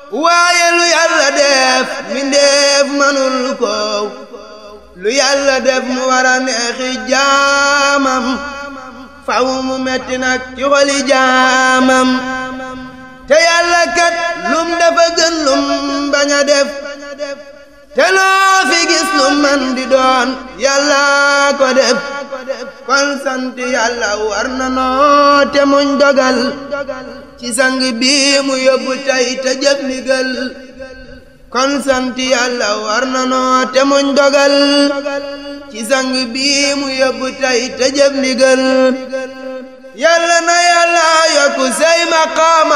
waaye lu yàlla def mbindeef manul ko lu yàlla def mu war a neexi jaamam faw mu metti nag ci xoli jaamam te yàlla kat lum dafa gën lum bañ a def te loo fi gis lu man di doon yàlla ko def kon sant yàlla war na noo te muñ dogal ci sang bi mu yóbbu tey te jëf ndigal kon sant yàlla war na noo te muñ dogal ci sang bi mu yóbbu tey te jëf ndigal yàlla na yàlla yokku say maqaama